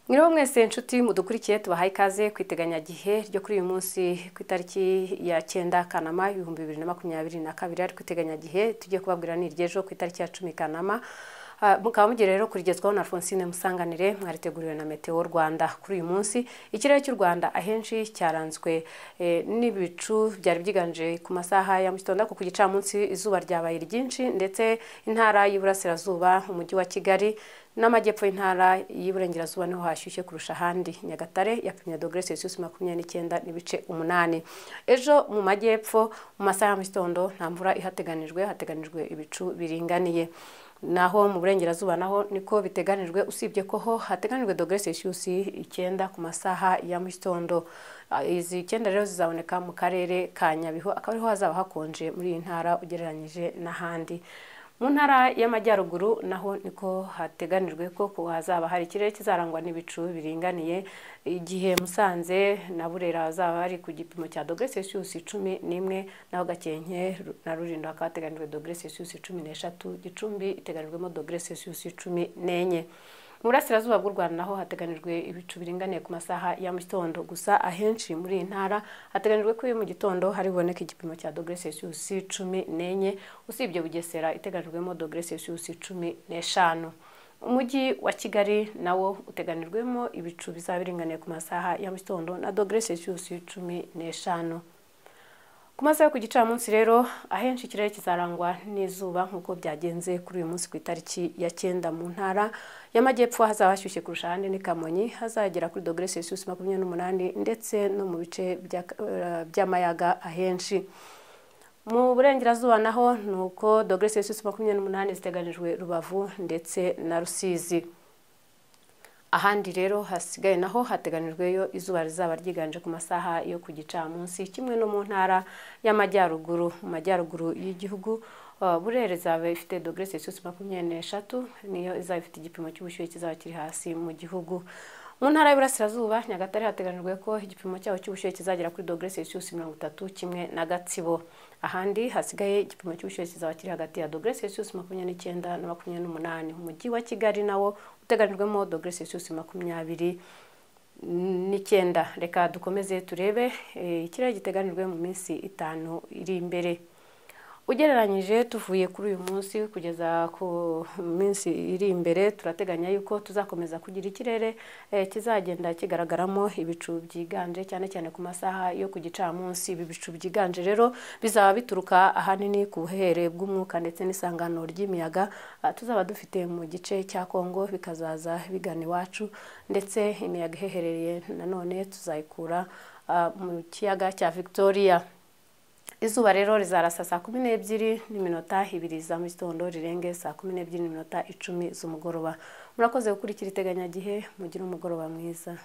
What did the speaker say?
mwiriho mwese inshuti mudukurikiye tubahaye ikaze ku iteganyagihe ryo kuri uyu munsi ku itariki ya cyenda kanama ibihumbi bibiri na makumyabiri na kabiri ariko iteganyagihe tujye kubabwira ni iry'ejo ku itariki ya cumi kanama Ah, mukaba mugiye rero kurigezwaho na Alphonsine Musanganire mwariteguriwe na Meteo Rwanda kuri uyu munsi ikirere cy'u Rwanda ahenshi cyaranzwe eh, n'ibicu byari byiganje ku masaha ya mu gitondo ariko ku gicamunsi izuba ryabaye ryinshi ndetse intara y'iburasirazuba umujyi wa Kigali n'amajyepfo y'intara y'iburengerazuba niho hashyushye kurusha ahandi nyagatare yapimye dogere celsius makumyabiri n'icyenda n'ibice umunani ejo mu majyepfo mu masaha ya mu gitondo nta mvura ihateganijwe hateganijwe ibicu biringaniye naho mu burengerazuba naho niko biteganijwe usibye ko ho hateganijwe dogere celsius icyenda ku masaha ya mu gitondo Ah, izi icyenda rero zizaboneka mu karere ka nyabihu akaba ariho hazaba hakonje muri iyi ntara ugereranyije n'ahandi mu ntara y'amajyaruguru naho niko hateganijwe ko ku hazaba hari ikirere kizarangwa n'ibicu biringaniye igihe musanze na burera hazaba hari ku gipimo cya dogere celsius cumi n'imwe naho gakenke na rulindo hakaba hateganijwe dogere celsius cumi n'eshatu gicumbi iteganijwemo dogere celsius cumi n'enye mu burasirazuba bw'u rwanda naho hateganijwe ibicu biringaniye ku masaha ya mu gitondo gusa ahenshi muri iyi ntara hateganijwe ko iyo mu gitondo hari buboneke igipimo cya dogere celsius cumi n'enye usibye bugesera iteganijwemo dogere celsius cumi n'eshanu umujyi wa kigali nawo uteganijwemo ibicu bizaba biringaniye ku masaha ya mu gitondo na dogere celsius cumi n'eshanu ku masaha yo ku gicamunsi rero ahenshi ikirere kizarangwa n'izuba nk'uko byagenze kuri uyu munsi ku itariki ya cyenda mu ntara y'amajyepfo hazaba hashyushye kurusha ahandi ni kamonyi hazagera kuri dogere celsius makumyabiri n'umunani ndetse no mu bice bya- eh, by'amayaga ahenshi mu burengerazuba naho ni uko dogere celsius makumyabiri n'umunani ziteganijwe rubavu ndetse na rusizi ahandi rero hasigaye naho hateganijweyo izuba rizaba ryiganje ku masaha yo ku gicamunsi kimwe no mu ntara y'amajyaruguru mu majyaruguru y'gihugu uh, burere izaba ifite dogere celsius makumyabiri n'eshatu niyo izaba ifite igipimo cy'ubushyuhe kizaba kiri hasi mu gihugu mu ntara y'Iburasirazuba Nyagatare hateganijwe ko igipimo cyaho cy'ubushyuhe kizagera kuri dogere celsius mirongo itatu kimwe na Gatsibo ahandi hasigaye igipimo cy'ubushyuhe kizaba kiri hagati ya dogere celsius makumyabiri n'icyenda na makumyabiri n'umunani umujyi wa Kigali nawo uteganijwemo dogere celsius makumyabiri n'icyenda reka dukomeze turebe eh, ikirere giteganijwe mu minsi itanu iri imbere ugereranyije tuvuye kuri uyu munsi kugeza ku minsi iri imbere turateganya yuko tuzakomeza kugira ikirere eh, kizagenda kigaragaramo ibicu byiganje cyane cyane ku masaha yo ku gicamunsi ibi bicu byiganje rero bizaba bituruka ahanini ku buhere bw'umwuka ndetse n'isangano ry'imiyaga ah, tuzaba dufite mu gice cya kongo bikazaza bigana iwacu ndetse imiyaga ihehereye nanone tuzayikura ah, mu kiyaga cya victoria izuba rero rizarasa saa kumi n'ebyiri n'iminota ibiri za mu gitondo rirenge saa kumi n'ebyiri n'iminota icumi z'umugoroba murakoze gukurikira iteganyagihe mugire umugoroba mwiza